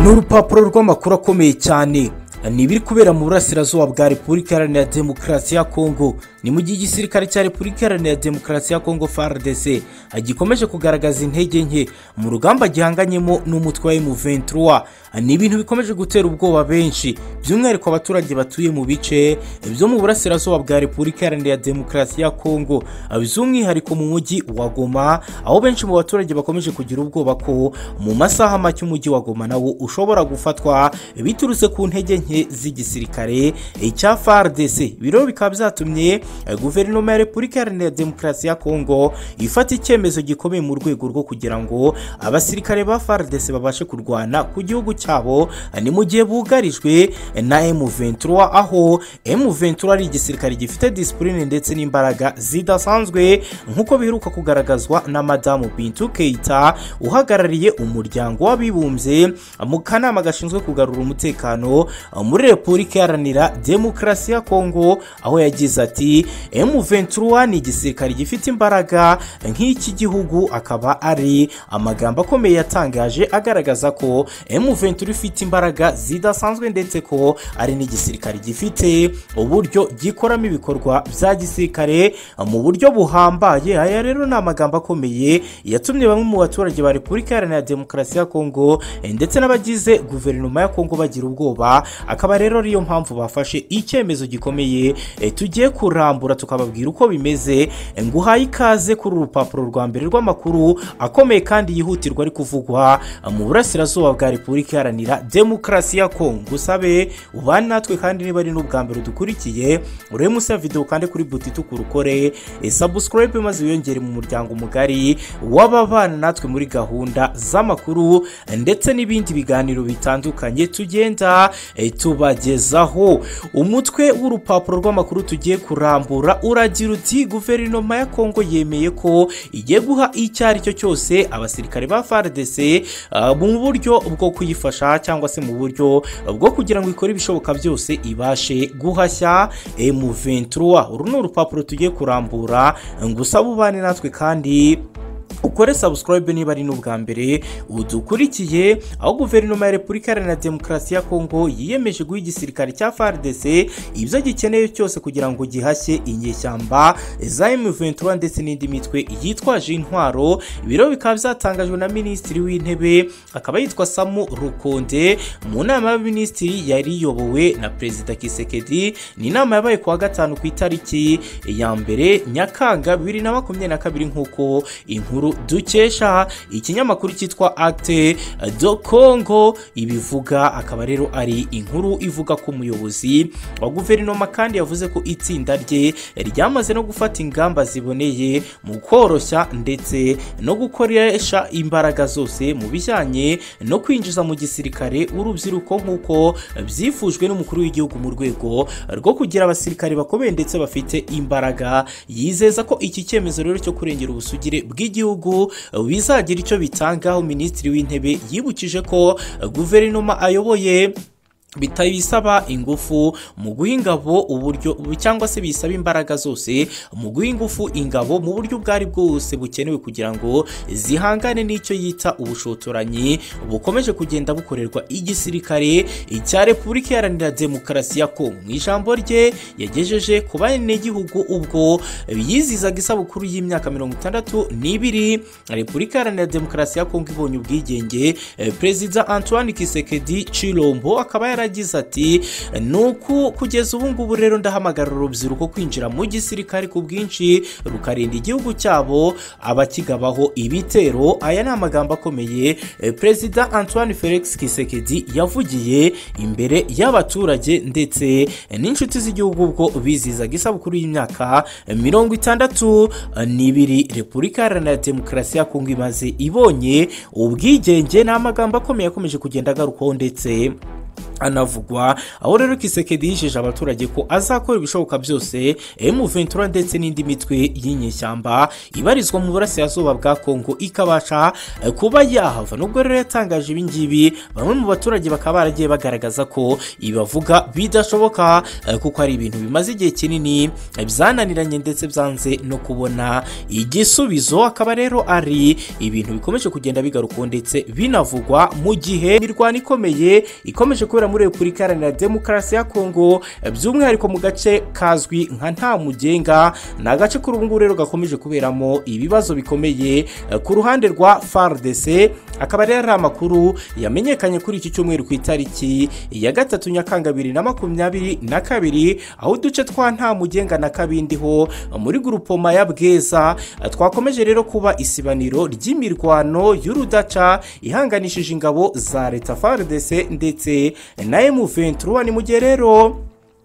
ni urupapuro rw'amakuru akomeye cyane ni ibiri kubera mu burasirazuba bwa repubulika iharanira demokarasi ya kongo ni mu gihe igisirikare cya repubulika iharanira demokarasi ya kongo frdc gikomeje kugaragaza intege nke mu rugamba gihanganyemo n'umutwe wa m23 ni ibintu bikomeje gutera ubwoba benshi by'umwihariko abaturage batuye mu bice byo mu burasirazuba bwa repubulika iharanira demokarasi ya kongo by'umwihariko mu mujyi wa goma aho benshi mu baturage bakomeje kugira ubwoba ko mu masaha make umujyi wa goma nawo ushobora gufatwa biturutse ku ntege nke z'igisirikare cya FARDC biro bikaba byatumye guverinoma ya repubulika iharanira demokarasi ya kongo ifata icyemezo gikomeye mu rwego rwo kugira ngo abasirikare ba FARDC babashe kurwana ku gihugu cyabo ni mu gihe bugarijwe na M23 aho M23 ari igisirikare gifite disipurine ndetse n'imbaraga zidasanzwe nk'uko biheruka kugaragazwa na madamu Bintou Keita uhagarariye umuryango w'abibumbye mu kanama gashinzwe kugarura umutekano muri repubulika iharanira demokarasi ya kongo aho yagize ati M23 ni igisirikare gifite imbaraga nk'iki gihugu akaba ari amagambo akomeye yatangaje agaragaza ko M23 ifite imbaraga zidasanzwe ndetse ko ari n'igisirikare gifite uburyo gikoramo ibikorwa bya gisirikare mu buryo buhambaye aya rero ni amagambo akomeye yatumye bamwe mu baturage ba repubulika iharanira demokarasi ya kongo ndetse n'abagize guverinoma ya kongo bagira ubwoba akaba rero ariyo mpamvu bafashe icyemezo gikomeye tugiye kurambura tukababwira uko bimeze ngo uhaye ikaze kuri urupapuro rwa mbere rw'amakuru akomeye kandi yihutirwa ari kuvugwa mu burasirazuba bwa repubulika iharanira demokarasi ya kongo usabe ubane natwe kandi niba ari n'ubwa mbere dukurikiye urebe munsi ya videwo kandi kuri buti itukura ukore sabusikarayibe maze wiyongere mu muryango mugari w'ababana natwe muri gahunda z'amakuru ndetse n'ibindi biganiro bitandukanye tugenda tubagezaho umutwe w'urupapuro rw'amakuru tugiye kurambura uragira uti guverinoma ya kongo yemeye ko igiye guha icyo ari cyo cyose abasirikare ba FARDC mu buryo bwo kuyifasha cyangwa se mu buryo bwo kugira ngo ikore ibishoboka byose ibashe guhashya M23 uru ni urupapuro tugiye kurambura ngo usabe ubane natwe kandi ukore sabusikarayibe niba ari n'ubwa mbere udukurikiye aho guverinoma ya repubulika iharanira demokarasi ya kongo yiyemeje guha igisirikare cya fardc ibyo gikeneye cyose kugira ngo gihashye inyeshyamba za M23 ndetse n'indi mitwe yitwaje intwaro ibiro bikaba byatangajwe na minisitiri w'intebe akaba yitwa samu rukonde mu nama y'abaminisitiri yari iyobowe na perezida kisekedi ni inama yabaye kuwa gatanu ku itariki ya mbere nyakanga bibiri na makumyabiri na kabiri nk'uko inkuru dukesha ikinyamakuru cyitwa Acte do Congo ibivuga akaba rero ari inkuru ivuga ko umuyobozi wa guverinoma kandi yavuze ko itsinda rye ryamaze no gufata ingamba ziboneye mu koroshya ndetse no gukoresha imbaraga zose mu bijyanye no kwinjiza mu gisirikare urubyiruko nk'uko byifujwe n'umukuru w'igihugu mu rwego rwo kugira abasirikare bakomeye ndetse bafite imbaraga yizeza ko iki cyemezo rero cyo kurengera ubusugire bw'igihugu bizagira icyo bitangaho minisitiri w'intebe yibukije ko guverinoma ayoboye bitabisaba ingufu mu guha ingabo uburyo cyangwa se bisaba imbaraga zose mu guha ingufu ingabo mu buryo ubwo ari bwose bukenewe kugira ngo zihangane n'icyo yita ubushotoranyi bukomeje kugenda bukorerwa igisirikare cya repubulika iharanira demokarasi ya kongo mu ijambo rye yagejeje ku banyagihugu ubwo yizizaga isabukuru y'imyaka mirongo itandatu n'ibiri repubulika iharanira demokarasi ya kongo ibonye ubwigenge perezida antoine kisekedi cirombo akaba yaragize ati nuko kugeza ubu ngubu rero ndahamagarira urubyiruko kwinjira mu gisirikare ku bwinshi rukarinda igihugu cyabo abakigabaho ibitero aya ni amagambo akomeye perezida antoine felix kisekedi yavugiye imbere y'abaturage ndetse n'inshuti z'igihugu ubwo bizizaga isabukuru y'imyaka mirongo itandatu n'ibiri repubulika iharanira demokarasi ya kongo imaze ibonye ubwigenge ni amagambo akomeye akomeje kugenda agarukwaho ndetse anavugwa aho rero kisekedi yijeje abaturage ko azakora ibishoboka byose M23 ndetse n'indi mitwe y'inyeshyamba ibarizwa mu burasirazuba bwa Kongo ikabasha eh, kuba yahava nubwo rero yatangaje ibi ngibi bamwe mu baturage bakaba baragiye bagaragaza ko ibavuga bidashoboka eh, kuko ari ibintu bimaze igihe kinini eh, byananiranye ndetse byanze no kubona igisubizo akaba rero ari ibintu bikomeje kugenda bigarukaho ndetse binavugwa mu gihe imirwano ikomeye ikomeje kubera muri Repubulika Iharanira Demokarasi ya Kongo by'umwihariko mu gace kazwi nka nta mugenga ni agace kuri ubu ngubu rero gakomeje kuberamo ibibazo bikomeye eh, ku ruhande rwa FARDC akaba rero ari amakuru yamenyekanye kuri iki cyumweru ku itariki ya gatatu Nyakanga bibiri na makumyabiri na kabiri aho uduce twa nta mugenga na kabindi ho muri grupoma ya Bweza eh, twakomeje rero kuba isibaniro ry'imirwano y'urudaca ihanganishije ingabo za leta FARDC ndetse na M23 ni mu gihe rero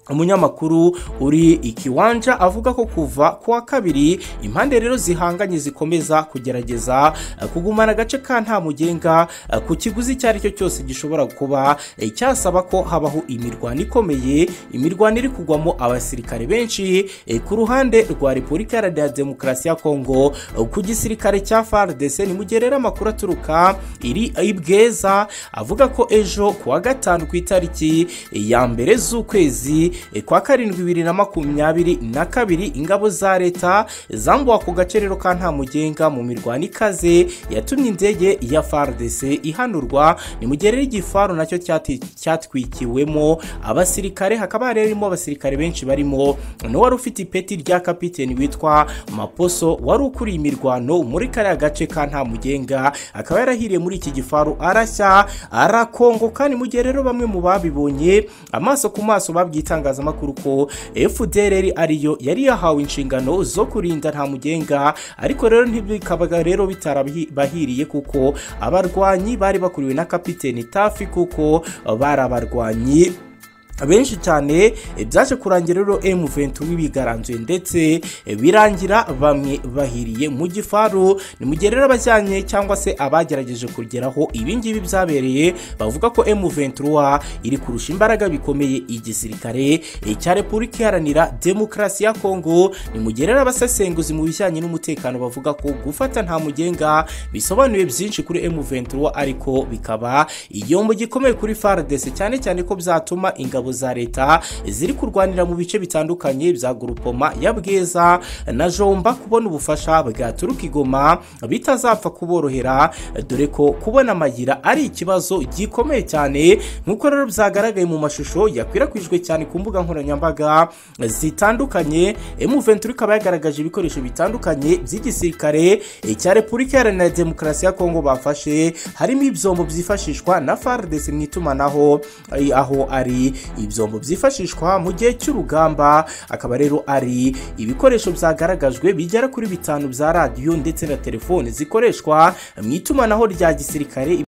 umunyamakuru uri ikiwanja avuga ko kuva kuwa kabiri impande rero zihanganye zikomeza kugerageza eh, kugumana agace ka nta mugenga eh, ku kiguzi icyo ari cyo cyose gishobora kuba eh, cyasaba ko habaho imirwano ikomeye imirwano iri kugwamo abasirikare benshi eh, ku ruhande rwa repubulika iharanira demokarasi ya kongo eh, ku gisirikare cya fardc ni mu gihe rero amakuru aturuka iri i bweza avuga ko ejo kuwa gatanu ku itariki eh, ya mbere z'ukwezi E, kwa karindwi bibiri na makumyabiri na kabiri ingabo za leta zambuwe ako gace rero ka nta mugenga mu mirwano ikaze yatumye indege ya FARDC ihanurwa ni mu gihe rero igifaru nacyo cyati- cyatwikiwemo abasirikare hakaba harimo abasirikare benshi barimo n'uwari ufite ipeti rya kapiteni witwa Maposo wari ukuriye imirwano muri kariya gace ka nta mugenga akaba yarahiriye muri iki gifaru arashya arakongoka ni mu gihe rero bamwe mu babibonye amaso ku maso babwita itangazamakuru ko FDLR ariyo yari yahawe inshingano zo kurinda nta mugenga ariko rero ntibikaba rero bitarabahiriye kuko abarwanyi bari bakuriwe na kapiteni Tafi kuko bari abarwanyi benshi cyane eh, byaje kurangira rero M23 bigaranzuye ndetse eh, birangira bamwe bahiriye mu gifaru ni mu gihe rero abajyanye cyangwa se abagerageje kugeraho ibi ngibi byabereye bavuga ko M23 iri kurusha imbaraga bikomeye igisirikare eh, cya Repubulika Iharanira Demokarasi ya Kongo ni mu gihe rero abasesenguzi mu bijyanye n'umutekano bavuga ko gufata nta mugenga bisobanuye byinshi kuri M23 ariko bikaba igihombo gikomeye kuri FARDC cyane cyane ko byatuma ingabo ingabo za leta ziri kurwanira mu bice bitandukanye bya Grupoma ya Bweza na Jomba kubona ubufasha bwaturuka igoma bitazapfa kuborohera dore ko kubona amagira ari ikibazo gikomeye cyane nk'uko rero byagaragaye mu mashusho yakwirakwijwe cyane ku mbuga nkoranyambaga zitandukanye M23 ikaba yagaragaje ibikoresho bitandukanye by'igisirikare cya Repubulika Iharanira Demokarasi ya Kongo bafashe harimo ibyombo byifashishwa na FARDC mu itumanaho eh, aho ari ibyombo byifashishwa mu gihe cy'urugamba akaba rero ari ibikoresho byagaragajwe bigera kuri bitanu bya radiyo ndetse na telefoni zikoreshwa mu itumanaho rya gisirikare